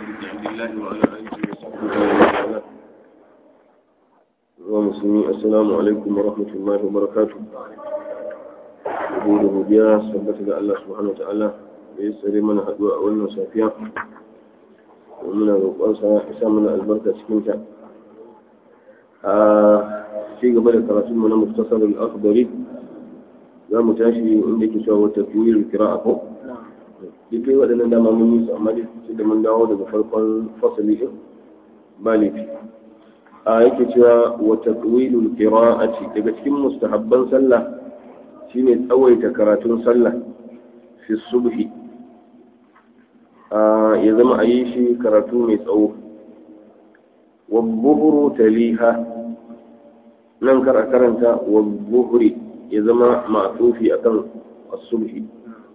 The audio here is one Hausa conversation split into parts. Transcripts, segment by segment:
عبد الله وعلى آله وصحبه وسلم ومسلمين السلام عليكم ورحمة الله وبركاته Abu da godiya sabbata ga Allah subhanahu wa ta'ala da ya tsare mana haɗuwa a wannan safiya muna roƙonsa ya sa mana albarka cikin ta a ci gaba da karatun mu na muftasar al-akhdari za mu tashi inda ke cewa wata tuwil kira'a ko duk waɗannan dama mun yi su amma dai da mun dawo daga farkon fasali din ba laifi a yake cewa wata tuwilul qira'ati daga cikin mustahabban sallah shine tsawaita karatun sallah fi subhi ya zama a yi shi karatu mai tsawo wabbuhuru taliha nan kar a karanta wabbuhuri ya zama ma'atufi akan as-subhi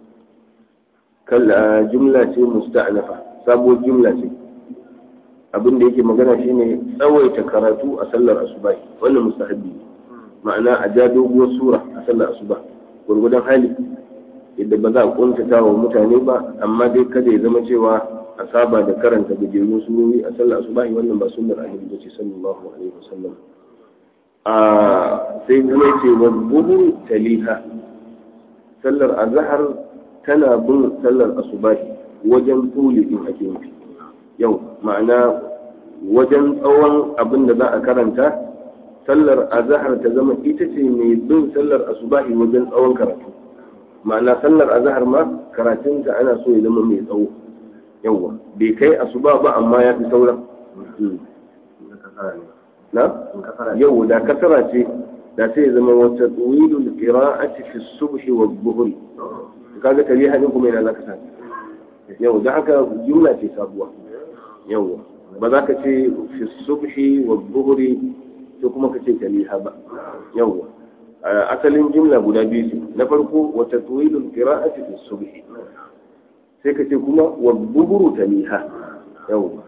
kalla jumla ce musta'nafa sabo jumla ce abin da yake magana shine tsawaita karatu a sallar asuba wannan mustahabbi ma'ana a ja doguwar sura a sallar asuba gurgudan hali yadda ba za a kuntata wa mutane ba amma dai kada ya zama cewa a saba da karanta gajerun surori a sallar asuba wannan ba sunnar annabi ba ce sallallahu alaihi wasallam a sai kuma yace wa buhu taliha sallar azhar tana bin sallar asuba wajen tuli din ake nufi yau ma'ana wajen tsawon abin da za a karanta sallar azahar ta zama ita ce mai bin sallar asubahi wajen tsawon karatu ma'ana sallar azahar ma karatunta ana so ya zama mai tsawo yawwa bai kai asuba ba amma ya fi sauran na yau da kasara ce da sai ya zama wata tsuwilul qira'ati fi subhi wa dhuhri kaga tariha din kuma yana zaka sa yau da haka jumla ce sabuwa yau ba za ka ce fi subhi wa dhuhri to kuma ka ce taliha ba yawwa asalin jumla guda biyu ce na farko wa tatwilul qira'ati fi subhi sai ka ce kuma wa buhuru taliha yawwa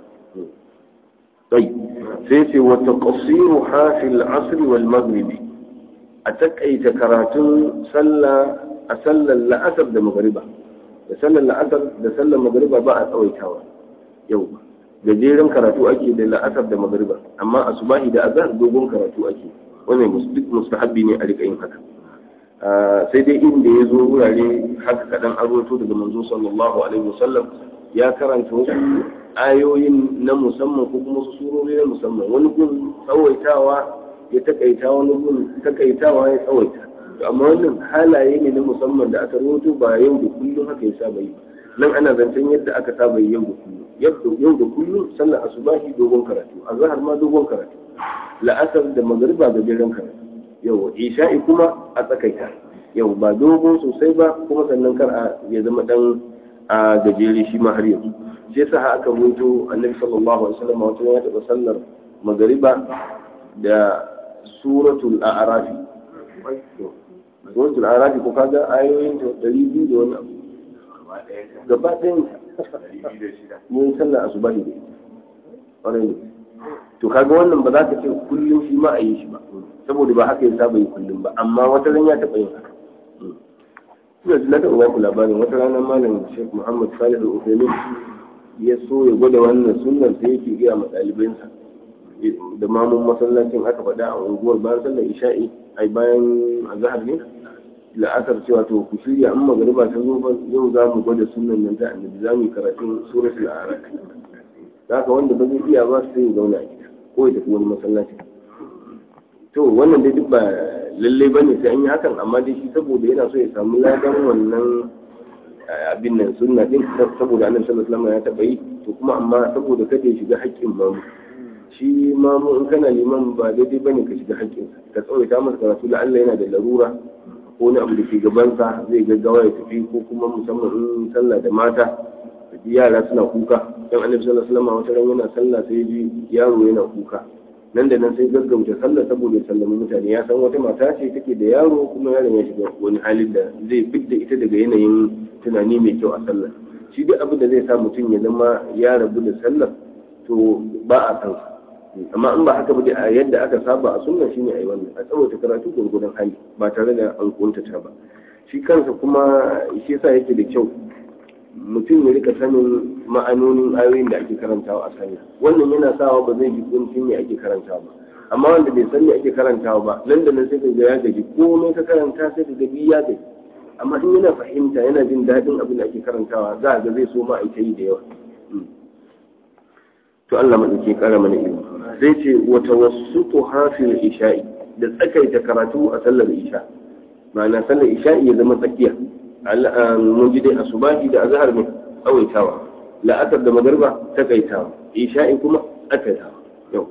طيب سيتي وتقصيرها في العصر والمغرب أتكأيت كراتون سلة أسلى الأثر ده مغربة سلى الأثر ده سلى مغربة بقى أويتاوا يوم gajeren karatu ake da la'asar da magariba amma asubahi da azhar dogon karatu ake wannan duk mustahabbi ne a rika yin haka sai dai inda ya zo wurare haka kadan arwato daga manzo sallallahu alaihi wasallam ya karanta wasu ayoyin na musamman ko kuma wasu surori na musamman wani gun tsawaitawa ya takaita wani gun takaitawa ya tsawaita amma wannan halaye ne na musamman da aka rawaito ba yau da kullum haka ya saba yi nan ana zancen yadda aka saba yi yau da kullum yau da kullum sallar asubahi dogon karatu azhar ma dogon karatu la'asar da magariba gajeren karatu yau isha'i kuma a tsakaita yau ba dogon sosai ba kuma sannan kar a ya zama dan a gajere shi ma har yanzu shi yasa aka rubuto annabi sallallahu alaihi wasallam wata ya taba sallar magariba da suratul a'rafi suratul a'rafi ko kaga ayoyin ta 200 da wani abu gaba ɗayan mun sallar asuba ne ƙwarai ne to kaga wannan ba za ka ce kullum shi ma a yi shi ba saboda ba haka ya saba yi kullum ba amma wata ran ya taɓa yin haka ina ji na taɓa ba ku labarin wata rana malam Sheikh Muhammad Salih Al-Uthaymeen ya so ya gwada wannan sunnar sai yake gaya ma ɗalibansa da mamun masallacin aka faɗa a unguwar bayan sallar isha'i ai bayan azhar ne la'asar cewa to ku shirya in magariba ta zo yau za mu gwada sunan nan ta annabi za mu yi karatun suratul a'raf haka wanda ba zai iya ba sai ya zauna a gida ko ya tafi wani masallaci to wannan dai duk ba lalle ba ne sai an yi hakan amma dai shi saboda yana so ya samu ladan wannan abin nan sunna din saboda annabi sallallahu alaihi wasallam ya taba yi to kuma amma saboda kada ya shiga haƙƙin mamu shi mamu in kana liman ba daidai bane ka shiga haƙƙinsa ka tsawaita masa karatu da Allah yana da larura ko wani abu da ke gabansa zai gaggawa ya tafi ko kuma musamman in sallah da mata yara suna kuka dan annabi sallallahu alaihi wasallam wata ran yana sallah sai ji yaro yana kuka nan da nan sai gaggauta sallah saboda ya sallami mutane ya san wata mata ce take da yaro kuma yaron ya shiga wani halin da zai fidda ita daga yanayin tunani mai kyau a sallah shi duk abin da zai sa mutum ya zama ya rabu da sallah to ba a san amma in ba haka ba a yadda aka saba a sunna shine ayi wannan a tsawaita karatu gurgurdan hali ba tare da an kuntata ba shi kansa kuma shi yasa yake da kyau mutum ya rika sanin ma'anonin ayoyin da ake karantawa a sallah wannan yana sawa ba zai ji kuncin me ake karantawa ba amma wanda bai san me ake karantawa ba nan da nan sai ka ga ya gaji komai ka karanta sai ka ga ya gaji amma in yana fahimta yana jin daɗin abin da ake karantawa za a ga zai so ma a yi da yawa to Allah maɗauki ƙara mana ilimi sai ce wata wasu hafil isha'i da tsakaita karatu a sallar isha ma'ana sallar isha'i ya zama tsakiya mun ji dai asubahi da azhar ne tsawaitawa la'asar da magarba takaitawa isha'i kuma tsakaitawa yau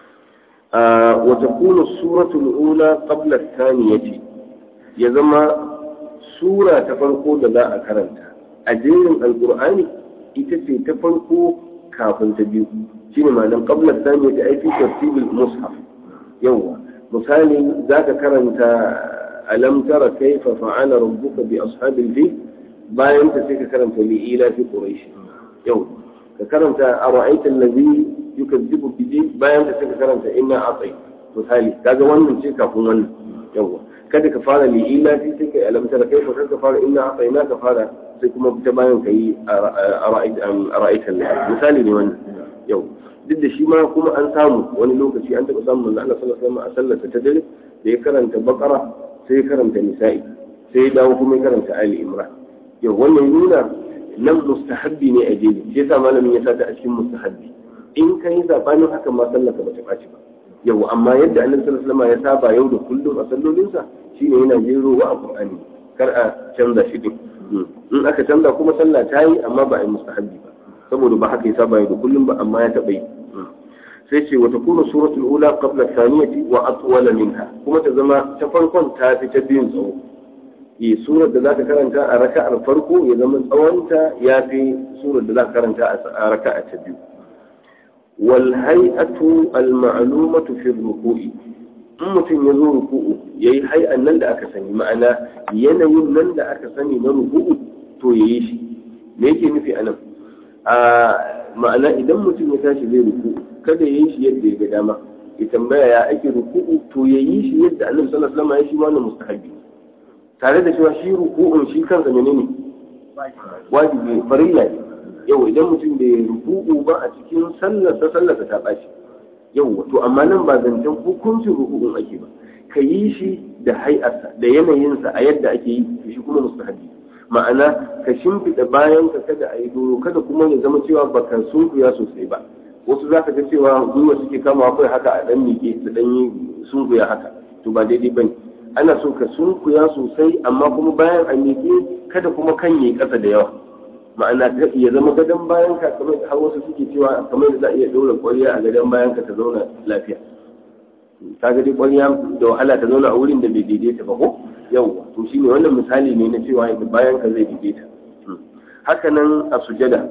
wa takunu suratul ula qabla thaniyati ya zama sura ta farko da za a karanta a jerin alqur'ani ita ce ta farko kafin ta biyu shine ma'anar qabla thaniyati ai fi tartibil mushaf yawa misali zaka karanta alam tara kaifa fa'ala rabbuka bi ashabil fil bayan ta sai ka karanta li ila fi quraish yau ka karanta ara'aita allazi yukazzibu bi bayan ta sai ka karanta inna atai misali kaga wannan ce kafin wannan yawa kada ka fara li ila fi sai kai alam tara kaifa ka fara inna atai na ka fara sai kuma ta bayan kai ara'aita ara'aita allazi misali ne wannan yau duk da shi ma kuma an samu wani lokaci an taɓa samun manzo Allah sallallahu alaihi wasallam a sallarsa ta dare da ya karanta baqara sai ya karanta nisa'i sai ya dawo kuma ya karanta ali imran yau wannan nuna nan mustahabbi ne a jeli shi yasa malamin ya sata a cikin mustahabbi in ka yi sabanin haka ma sallar ka bata ɓaci ba yau amma yadda annabi sallallahu alaihi ya saba yau da kullum a sallolinsa shine yana jero wa alqur'ani kar a canza shi din in aka canza kuma sallah ta yi amma ba a yi mustahabbi ba saboda ba haka ya saba yau da kullum ba amma ya taɓa yi sai ce wata kuna suratul ula qabla thaniyati wa atwala minha kuma ta zama ta farkon ta fi ta biyun tsawo e surar da zaka karanta a raka'ar farko ya zama tsawonta ya fi surar da zaka karanta a raka'a ta biyu wal hay'atu al ma'lumatu fi ruku'i in mutum ya zo ruku'u yayi hay'an nan da aka sani ma'ana yanayin nan da aka sani na ruku'u to yayi shi me yake nufi anan a ma'ana idan mutum ya tashi zai ruku'u kada ya yi shi yadda ya ga dama ya tambaya ya ake ruku'u to ya yi shi yadda annabi sallallahu alaihi wasallam ya shi wannan mustahabi tare da cewa shi ruku'un shi kansa menene wajibi farilla ne yau idan mutum bai ruku'u ba a cikin sallar sa sallar ta baci yau to amma nan ba zancen hukuncin ruku'un ake ba ka yi shi da hay'arsa da yanayinsa a yadda ake yi shi kuma mustahabi ma'ana ka shimfiɗa bayan ka kada a yi doro kada kuma ya zama cewa baka sunkuya sosai ba wasu za ka ga cewa gwiwa suke kama kai haka a dan miƙe su dan yi sunkuya haka to ba daidai bane ana so ka sunkuya sosai amma kuma bayan a miƙe kada kuma kan yi ƙasa da yawa ma'ana ya zama gadon bayan ka kamar har wasu suke cewa kamar da za a iya ɗaura ƙwarya a gadon bayan ka ta zauna lafiya ka ga dai ƙwarya da wahala ta zauna a wurin da bai daidaita ba ko yau to shine wannan misali ne na cewa bayan ka zai daidaita haka nan a sujada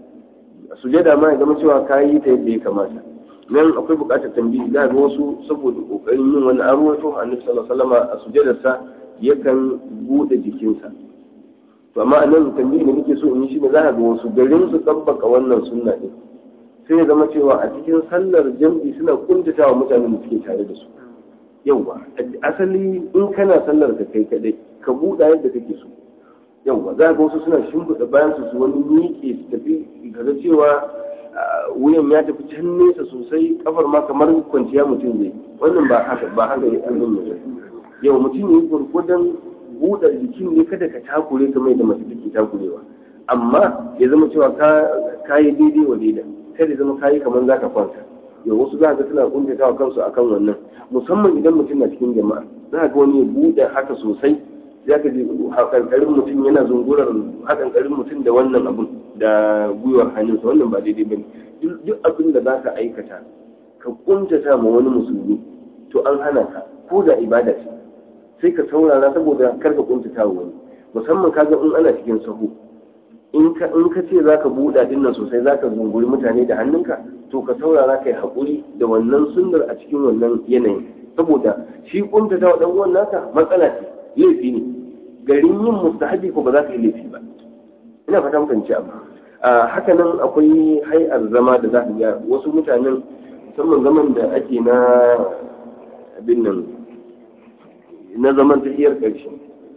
sujada ma ya zama cewa ka yi ta yadda ya kamata nan akwai buƙatar tambayi za ga wasu saboda ƙoƙarin yin wani arwato annabi sallallahu alaihi wasallam a sujadarsa yakan buɗe jikinsa to amma a nan tambayi da nake so in yi shi ne za ga wasu garin su tabbaka wannan sunna din sai ya zama cewa a cikin sallar jam'i suna kuntata wa mutanen da suke tare da su yauwa asali in kana sallar ka kai kadai ka buɗa yadda kake so yauwa za ga wasu suna shimfiɗa bayan su wani miƙe su tafi kaga cewa wuyan ya tafi can nesa sosai kafar ma kamar kwanciya mutum zai wannan ba haka ba haka ya ɗan zan yau mutum ne gurgudan buɗe jikin ne kada ka takure kamar yadda mace take takurewa amma ya zama cewa ka yi daidai wa daida kada ya zama kayi kamar za ka kwanta yau wasu za ga suna kuntata wa kansu akan wannan musamman idan mutum na cikin jama'a za ga wani ya buɗe haka sosai za ka ji hakankarin mutum yana zungurar hakankarin mutum da wannan abun da gwiwar hannunsa wannan ba daidai ba ne duk abin da za ka aikata ka kuntata ma wani musulmi to an hana ka ko da ibada ce sai ka saurara saboda kar ka kuntata wa wani musamman kaga in ana cikin sahu in ka in ka ce zaka buɗa din nan sosai zaka zunguri mutane da hannunka to ka saurara kai hakuri da wannan sunnar a cikin wannan yanayin saboda shi kuntata wa dan uwan naka matsala ce laifi ne garin yin mustahabi ko ba za ka yi laifi ba ina fata mukan ci abu haka nan akwai hay'ar zama da za ka ga wasu mutanen musamman zaman da ake na abin nan na zaman tafiyar ƙarshe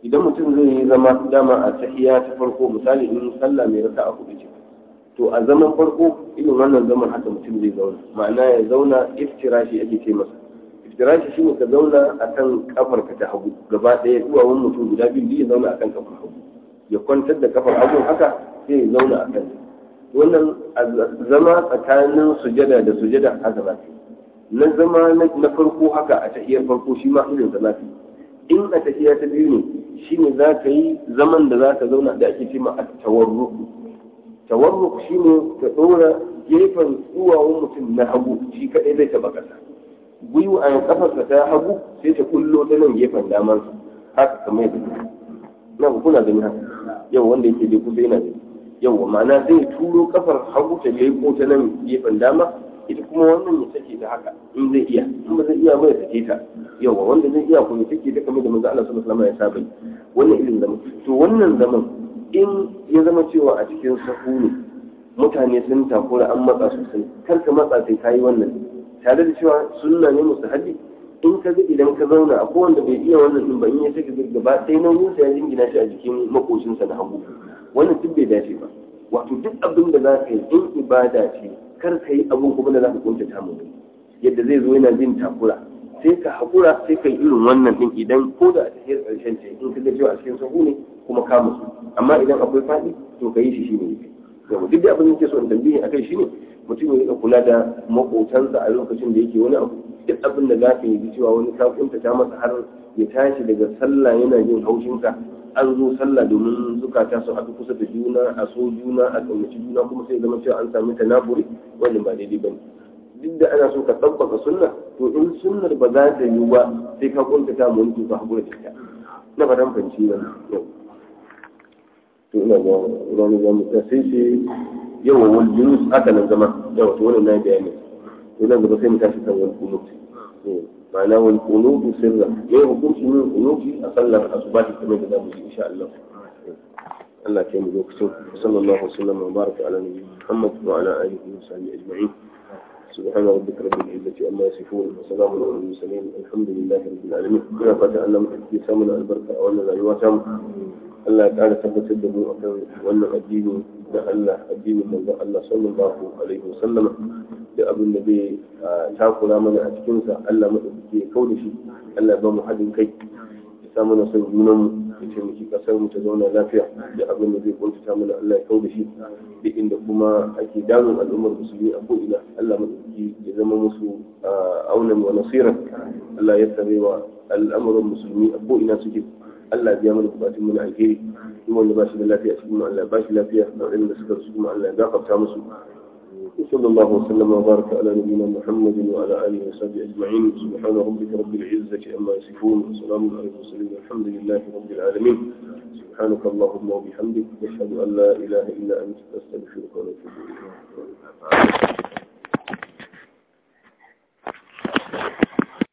idan mutum zai yi zama dama a tahiya ta farko misali in sallah mai raka'a hudu ce to a zaman farko irin wannan zaman haka mutum zai zauna ma'ana ya zauna iftirashi ake ce masa iftirashi shine ka zauna akan kafar ka ta hagu gaba ɗaya duwawun mutum guda biyu ya zauna akan kafar hagu ya kwantar da kafar hagu haka sai ya zauna akan wannan zama tsakanin sujada da sujada haka za na zama na farko haka a tahiyar farko shi ma irin da in a tahiya ta biyu ne shine za ka yi zaman da za ka zauna da ake ce ma at-tawarruk tawarruk shine ka dora gefen duwawun mutum na hagu shi kadai zai taba kasa gwiwa a kafarsa ta hagu sai ta kullo ta nan gefen daman haka kamar yadda na kuna gani haka yau wanda yake da kusa yana gani yau ma'ana zai turo kafar hagu ta leko ta nan gefen dama ita kuma wannan ya sake ta haka in zai iya in ba zai iya ba ya sake ta yau wanda zai iya kuma ya sake ta kamar da manzo Allah sallallahu alaihi wasallam ya saba wannan irin zaman to wannan zaman in ya zama cewa a cikin sahu ne mutane sun takura an matsa sosai kar ka matsa sai kayi wannan tare da cewa sunna ne mustahabi in ka ga idan ka zauna a wanda bai iya wannan din ba in ya saka gaba ɗaya nauyin sa ya jingina shi a jikin makocinsa na hagu wannan duk bai dace ba wato duk abin da za ka yi in ibada ce kar ka yi abin kuma da za ka kunta ta mutum yadda zai zo yana jin takura sai ka haƙura sai ka yi irin wannan din idan ko da a tafiyar ƙarshen ce in ka ga cewa a cikin sahu ne kuma ka musu amma idan akwai faɗi to ka yi shi shi ne yau duk da abin da ke so in tambaye akai shi ne mutum ya rika kula da maƙotansa a lokacin da yake wani abu duk abin da za ka yi cewa wani ka kunta ta masa har ya tashi daga sallah yana jin haushinka an zo sallah domin zukata su haɗu kusa da juna a so juna a ƙaunaci juna kuma sai zama cewa an sami tanafuri wannan ba daidai ba ne duk da ana so ka tabbaka sunna to in sunnar ba za ta yi ba sai ka kuntata mu wani ka haƙura da ita na fatan fahimci wannan yau to ina ga wani zamu ta sai sai yawa wal junus aka nan zama yawa to wannan na bayani to nan gaba sai mu tashi kan wal kunut ma'ana wal kunutu sirra me hukunci min kunuti a sallar asubahi kamar da zamu yi insha Allah Allah ya mu lokacin sallallahu alaihi wasallam wa baraka ala nabiyyina Muhammad wa ala alihi wa sahbihi ajma'in سبحان ربك رب العزة عما يصفون وسلام على المرسلين الحمد لله رب العالمين كنا فتح الله من سامنا البركة وأن لا يواتم Allah ya ƙara tabbatar da mu akan wannan addini da Allah addinin manzo Allah sallallahu alaihi wasallam da abin da zai takura mana a cikin sa Allah madaukake ya kauda shi Allah ba mu haɗin kai ya sa mana son junan mu ya taimaki kasar mu ta zauna lafiya da abin da zai kuntata mana Allah ya kauda shi da inda kuma ake damun al'ummar musulmi a ko ina Allah madaukake ya zama musu aunan wa nasiran Allah ya tsarewa al'amuran musulmi a ko ina suke Allah biya mana bukatun mu na alheri duk wanda ba shi da lafiya cikin mu Allah ba shi lafiya da waɗanda suka rasu kuma Allah ya gafarta musu صلى الله وسلم وبارك على نبينا محمد وعلى اله وصحبه اجمعين سبحان ربك رب العزه عما يصفون وسلام على المرسلين والحمد لله رب العالمين سبحانك اللهم وبحمدك اشهد ان لا اله الا انت استغفرك ونتوب اليك